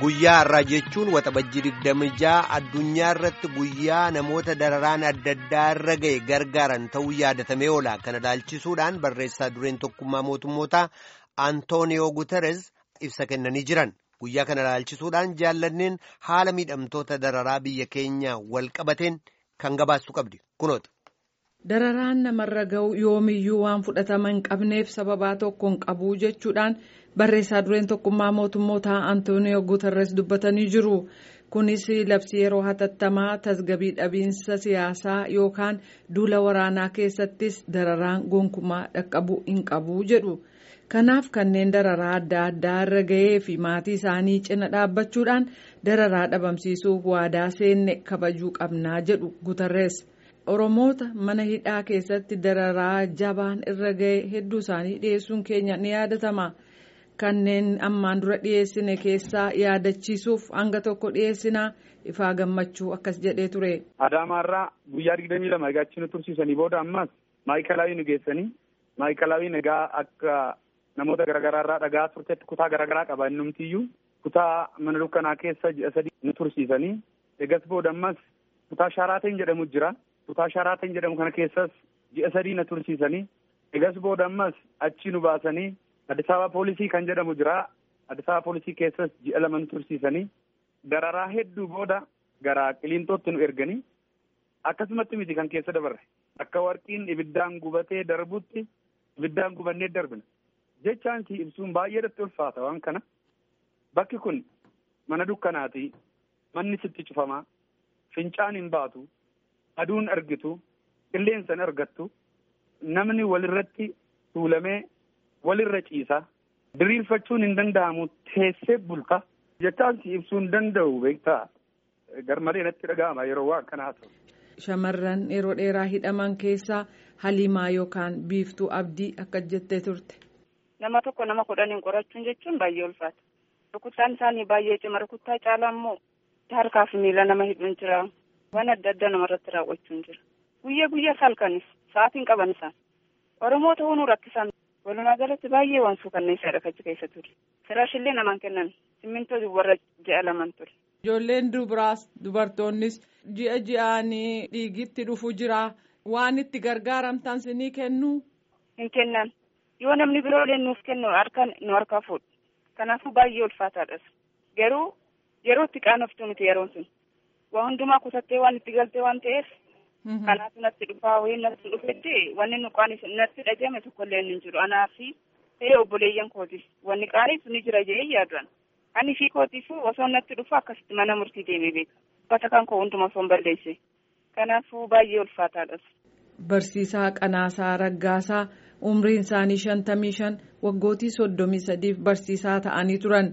Guyyaa har'aa jechuun waxabajjii digdami ja'a addunyaa irratti guyyaa namoota dararaan adda addaa irra ga'e gargaaran ta'uu yaadatamee oola. Kana ilaalchisuudhaan barreessaa dureen tokkummaa mootummootaa Antooniyoo Guterres ibsa kennanii jiran. Guyyaa kana ilaalchisuudhaan jaallanneen haala miidhamtoota dararaa biyya keenya wal qabateen kan gabaastu qabdi. Kunoota. Dararaan namarra ga'u yoomiyyuu waan fudhatama hin qabneef sababaa tokko hin qabu jechuudhaan barreessaa dureen tokkummaa mootummootaa Antooniyoo Guterres dubbatanii jiru. Kunis labsii yeroo hatattamaa tasgabii dhabiinsa siyaasaa yookaan duula waraanaa keessattis dararaan gonkumaa dhaqqabuu hin qabu jedhu. Kanaaf kanneen dararaa adda addaa irra ga'ee fi maatii isaanii cina dhaabbachuudhaan dararaa dhabamsiisuuf waadaa seenne kabajuu qabnaa jedhu Guterres. Oromoota mana hidhaa keessatti dararaa jabaan irra ga'e hedduu isaanii dhiyeessuun keenya ni yaadatama. Kanneen ammaan dura dhiyeessine keessaa yaadachiisuuf hanga tokko dhiyeessinaa ifaa gammachuu akkas jedhee ture. Adaamaarraa guyyaa digdamii lama egaa achi nu tursiisanii booda ammas maayikalaawii nu geessanii maayikalaawii egaa akka namoota garaagaraarraa dhagaa turtetti kutaa garaagaraa qaba innumtiyyuu kutaa mana dukkanaa keessa ji'a sadii nu tursiisanii egas booda ammas kutaa shaaraateen jedhamu jira. kutaa shaaraateen jedhamu kana keessas ji'a sadii na tursiisanii egas booda ammas achi nu baasanii Addis Ababa poolisii kan jedhamu jira. Addis Ababa poolisii keessas ji'a lama nu tursiisanii dararaa hedduu booda gara qiliintootti nu erganii akkasumatti miti kan keessa dabarre akka warqiin ibiddaan gubatee darbutti ibiddaan gubannee darbina jechaan si ibsuun baay'eedatti ulfaata waan kana bakki kun mana dukkanaati manni sitti cufamaa fincaan hin baatu. aduun argitu qilleensan argattu namni walirratti tuulamee walirra ciisa diriirfachuun hin danda'amu teessee bulta jechaan si ibsuu hin danda'u beektaa garmalee natti dhaga'ama yeroo waan kanaa ta'u. Shamarran yeroo dheeraa hidhaman keessaa Haliimaa yookaan Biiftuu Abdii akka jettee turte. Nama tokko nama kudhaniin qorachuun jechuun baay'ee ulfaata. Rukuttaan isaanii baay'ee cima rukuttaa caalaa immoo harkaa fi miila nama hidhuun jira. waan adda addaa namarratti raawwachuun jira guyyaa guyyaa halkanis sa'aatiin qaban isaan oromoo ta'uu nu rakkisan walumaa galatti baay'ee waan suukanneessaadha achi keessa ture firaashillee namaan kennan simmintoo warra ji'a laman ture. ijoolleen dubaraas dubartoonnis ji'a ji'aanii dhiigitti dhufu jira waan itti gargaaramtan sinii kennu. hin kennan yoo namni biroolee nuuf kennu harkaan nu harkaa fuudhu kanaafuu baay'ee ulfaataadhas garuu yeroo itti qaanoftu nuti yeroon sun. waa hundumaa kutattee waan itti galtee waan ta'eef. kanaaf natti dhufaa wayii natti dhufetti wanni nu qaanis natti dhagahame tokkollee hin jiru anaa fi ta'ee obboleeyyan kooti wanni qaanis ni jira jedhee yaaduun ani fi kootiifuu osoo natti dhufu akkasitti mana murtii deemee beeka uffata kan koo hunduma osoo hin balleesse kanaafuu baay'ee ulfaataadhas. Barsiisaa Qanaasaa Raggaasaa umriin isaanii shantamii shan waggootii soddomii sadiif barsiisaa ta'anii turan.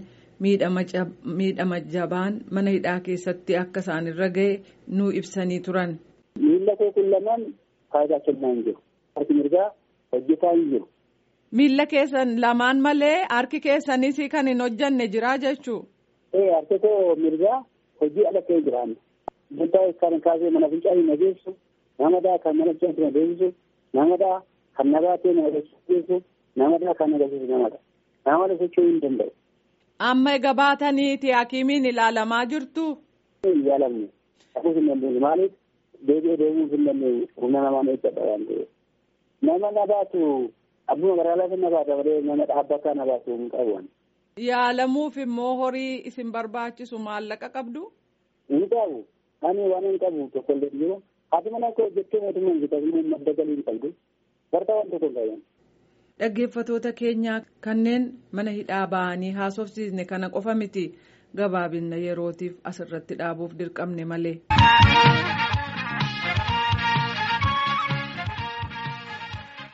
miidhama jabaan mana hidhaa keessatti akka isaan irra ga'e nu ibsanii turan. Miila koo kun lamaan faayidaa kennaa hin jiru. Harki mirgaa hojjetaa hin jiru. Miila keessan lamaan malee harki keessanis kan hin hojjanne jira jechuu. Ee harki koo mirgaa hojii ala ta'ee jiraanne. Buntaa kan kaasee mana fincaa hin adeemsu, namadaa kan mana fincaa hin adeemsu, namadaa kan nabaatee na agarsiisu, namadaa kan agarsiisu namadha. Namada socho'uu hin danda'u. Amma egaa baataniiti hakiimiin ilaalamaa jirtu. Hin ilaalamne. Dhaquuf hin dandeenye maaliif deebi'ee deemuuf hin dandeenye humna namaa eeggadha waan ta'eef. Nama na baatu abbuma magaalaa na baata malee nama dhaabbataa na baatu hin qabu. Yaalamuuf immoo horii isin barbaachisu maallaqa qabdu. Hin qabu. Ani waan hin qabu tokko illee jiru. Haati mana koo jettee mootummaan bitatanii madda galii hin qabdu. Barta waan tokko hin qaban. Dhaggeeffatoota keenyaa kanneen mana hidhaa ba'anii haasofsiisne kana qofa miti gabaabinna yerootiif asirratti dhaabuuf dirqamne malee.